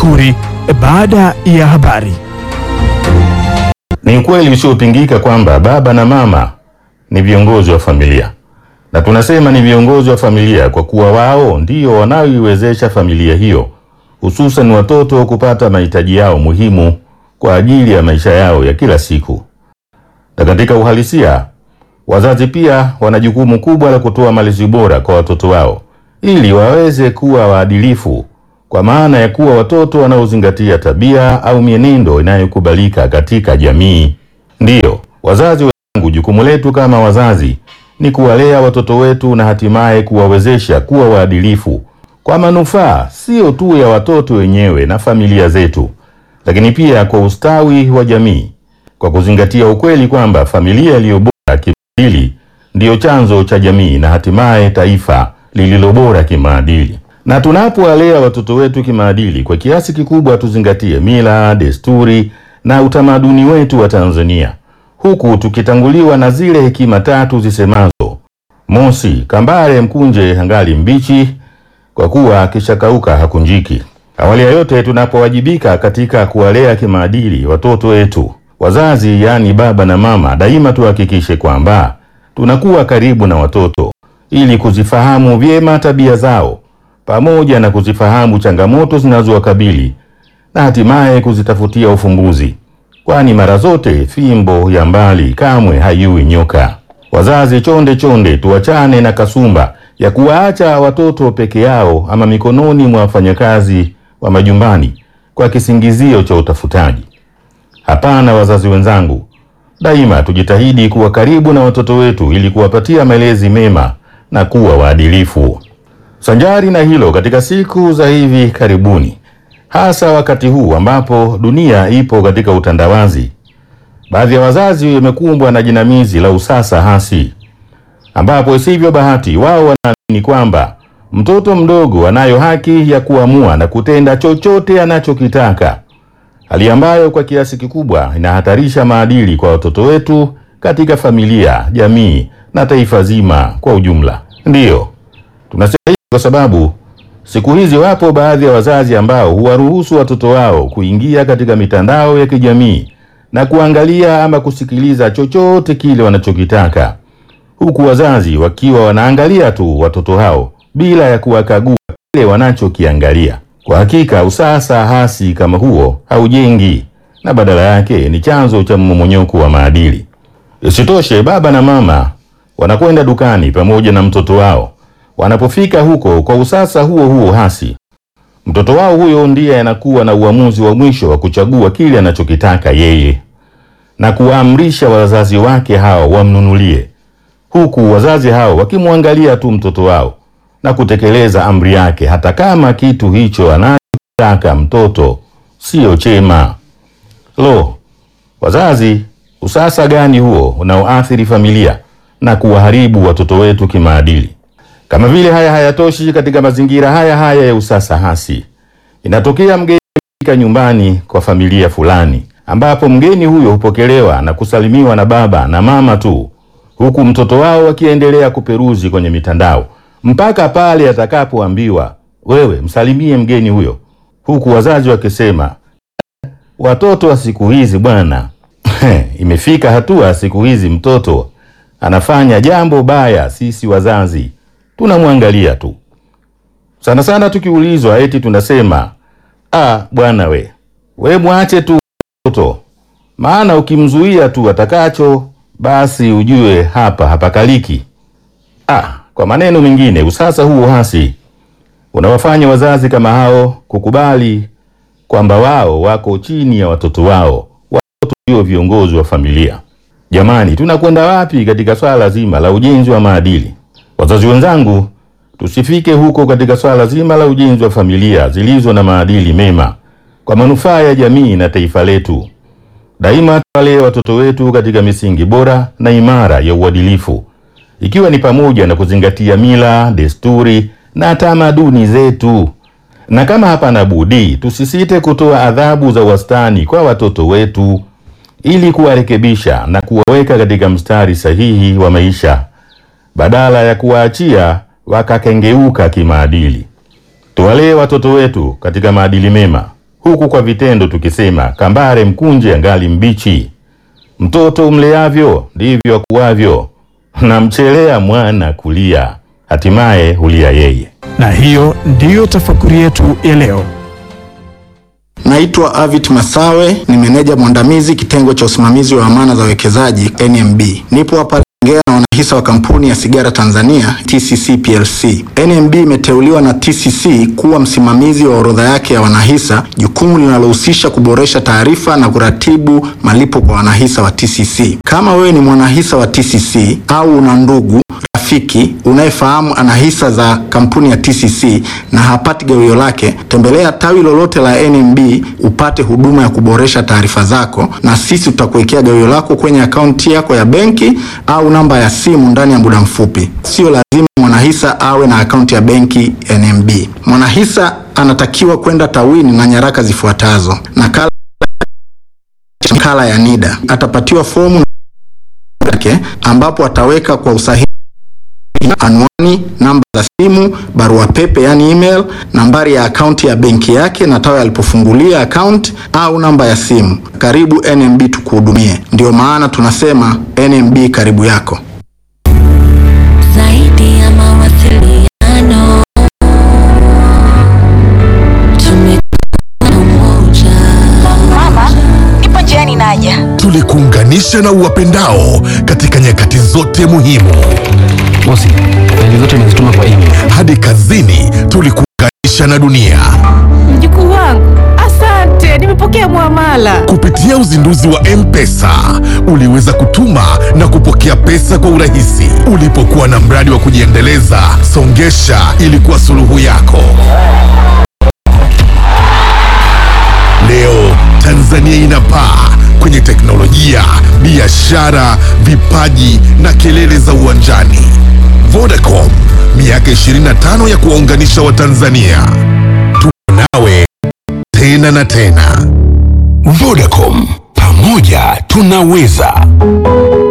Makuri baada ya habari. Ni ukweli usiopingika kwamba baba na mama ni viongozi wa familia, na tunasema ni viongozi wa familia kwa kuwa wao ndio wanaoiwezesha familia hiyo, hususan watoto kupata mahitaji yao muhimu kwa ajili ya maisha yao ya kila siku. Na katika uhalisia, wazazi pia wana jukumu kubwa la kutoa malezi bora kwa watoto wao ili waweze kuwa waadilifu, kwa maana ya kuwa watoto wanaozingatia tabia au mienendo inayokubalika katika jamii. Ndiyo, wazazi wenzangu, jukumu letu kama wazazi ni kuwalea watoto wetu na hatimaye kuwawezesha kuwa waadilifu kwa manufaa sio tu ya watoto wenyewe na familia zetu, lakini pia kwa ustawi wa jamii, kwa kuzingatia ukweli kwamba familia iliyo bora kimaadili ndiyo chanzo cha jamii na hatimaye taifa lililo bora kimaadili. Na tunapowalea watoto wetu kimaadili, kwa kiasi kikubwa tuzingatie mila, desturi na utamaduni wetu wa Tanzania, huku tukitanguliwa na zile hekima tatu zisemazo: mosi, kambale mkunje hangali mbichi, kwa kuwa akishakauka hakunjiki. Awali ya yote, tunapowajibika katika kuwalea kimaadili watoto wetu, wazazi yaani baba na mama, daima tuhakikishe kwamba tunakuwa karibu na watoto ili kuzifahamu vyema tabia zao pamoja na kuzifahamu changamoto zinazowakabili na hatimaye kuzitafutia ufumbuzi, kwani mara zote fimbo ya mbali kamwe haiui nyoka. Wazazi chonde chonde, tuachane na kasumba ya kuwaacha watoto peke yao ama mikononi mwa wafanyakazi wa majumbani kwa kisingizio cha utafutaji. Hapana, wazazi wenzangu, daima tujitahidi kuwa karibu na watoto wetu ili kuwapatia malezi mema na kuwa waadilifu. Sanjari na hilo, katika siku za hivi karibuni, hasa wakati huu ambapo dunia ipo katika utandawazi, baadhi ya wazazi wamekumbwa na jinamizi la usasa hasi, ambapo isivyo bahati, wao wanaamini kwamba mtoto mdogo anayo haki ya kuamua na kutenda chochote anachokitaka, hali ambayo kwa kiasi kikubwa inahatarisha maadili kwa watoto wetu katika familia, jamii na taifa zima kwa ujumla. Ndiyo tunasema hivi kwa sababu siku hizi wapo baadhi ya wazazi ambao huwaruhusu watoto wao kuingia katika mitandao ya kijamii na kuangalia ama kusikiliza chochote kile wanachokitaka, huku wazazi wakiwa wanaangalia tu watoto hao bila ya kuwakagua kile wanachokiangalia. Kwa hakika usasa hasi kama huo haujengi na badala yake ni chanzo cha mmomonyoko wa maadili. Isitoshe, baba na mama wanakwenda dukani pamoja na mtoto wao. Wanapofika huko kwa usasa huo huo hasi, mtoto wao huyo ndiye anakuwa na uamuzi wa mwisho wa kuchagua kile anachokitaka yeye na kuwaamrisha wazazi wake hao wamnunulie, huku wazazi hao wakimwangalia tu mtoto wao na kutekeleza amri yake, hata kama kitu hicho anachotaka mtoto sio chema. Lo, wazazi, usasa gani huo unaoathiri familia na kuwaharibu watoto wetu kimaadili? Kama vile haya hayatoshi, katika mazingira haya haya ya usasa hasi, inatokea mgeni fika nyumbani kwa familia fulani, ambapo mgeni huyo hupokelewa na kusalimiwa na baba na mama tu, huku mtoto wao akiendelea kuperuzi kwenye mitandao mpaka pale atakapoambiwa wewe msalimie mgeni huyo, huku wazazi wakisema watoto wa siku hizi bwana, imefika hatua siku hizi mtoto anafanya jambo baya, sisi wazazi tunamwangalia tu. Sana sana tukiulizwa eti tunasema ah, bwana we we mwache tu mtoto, maana ukimzuia tu atakacho basi ujue hapa hapakaliki. Ah, kwa maneno mengine, usasa huo hasi unawafanya wazazi kama hao kukubali kwamba wao wako chini ya watoto wao, watoto ndio viongozi wa familia. Jamani, tunakwenda wapi katika swala zima la ujenzi wa maadili? Wazazi wenzangu, tusifike huko katika swala zima la ujenzi wa familia zilizo na maadili mema kwa manufaa ya jamii na taifa letu. Daima tuwalee watoto wetu katika misingi bora na imara ya uadilifu, ikiwa ni pamoja na kuzingatia mila, desturi na tamaduni zetu, na kama hapana budi, tusisite kutoa adhabu za wastani kwa watoto wetu ili kuwarekebisha na kuwaweka katika mstari sahihi wa maisha badala ya kuwaachia wakakengeuka kimaadili. Tuwalee watoto wetu katika maadili mema, huku kwa vitendo tukisema kambare mkunje angali mbichi. Mtoto umleavyo ndivyo akuavyo, na mchelea mwana kulia, hatimaye hulia yeye. Na hiyo ndiyo tafakuri yetu ya leo. Naitwa Avit Masawe, ni meneja mwandamizi kitengo cha usimamizi wa amana za wawekezaji NMB. Nipo hapa ongea na wanahisa wa kampuni ya sigara Tanzania TCC PLC. NMB imeteuliwa na TCC kuwa msimamizi wa orodha yake ya wanahisa, jukumu linalohusisha kuboresha taarifa na kuratibu malipo kwa wanahisa wa TCC. Kama wewe ni mwanahisa wa TCC au una ndugu rafiki unayefahamu ana hisa za kampuni ya TCC na hapati gawio lake, tembelea tawi lolote la NMB upate huduma ya kuboresha taarifa zako, na sisi tutakuwekea gawio lako kwenye akaunti yako ya benki au namba ya simu ndani ya muda mfupi. Sio lazima mwanahisa awe na akaunti ya benki NMB. Mwanahisa anatakiwa kwenda tawini na nyaraka zifuatazo: nakala nakala ya NIDA, atapatiwa fomu yake ambapo ataweka kwa usahihi anwani, namba za simu, barua pepe yani email, nambari ya akaunti ya benki yake na tawi alipofungulia akaunti au namba ya simu. Karibu NMB tukuhudumie. Ndio maana tunasema NMB karibu yako. Zaidi ya mawasiliano, tumekuwa umoja. Mama, nipo njiani naja. tulikuunganisha na uwapendao katika nyakati zote muhimu. Bosi, faili zote nimezituma kwa email. Hadi kazini tulikuunganisha na dunia Mjukuu wangu, asante, nimepokea mwamala. kupitia uzinduzi wa M-Pesa. Uliweza kutuma na kupokea pesa kwa urahisi. Ulipokuwa na mradi wa kujiendeleza, Songesha ilikuwa suluhu yako. Leo Tanzania inapaa kwenye teknolojia, biashara, vipaji na kelele za uwanjani. Vodacom, miaka 25 ya kuwaunganisha Watanzania. Tuko nawe tena na tena. Vodacom, pamoja tunaweza.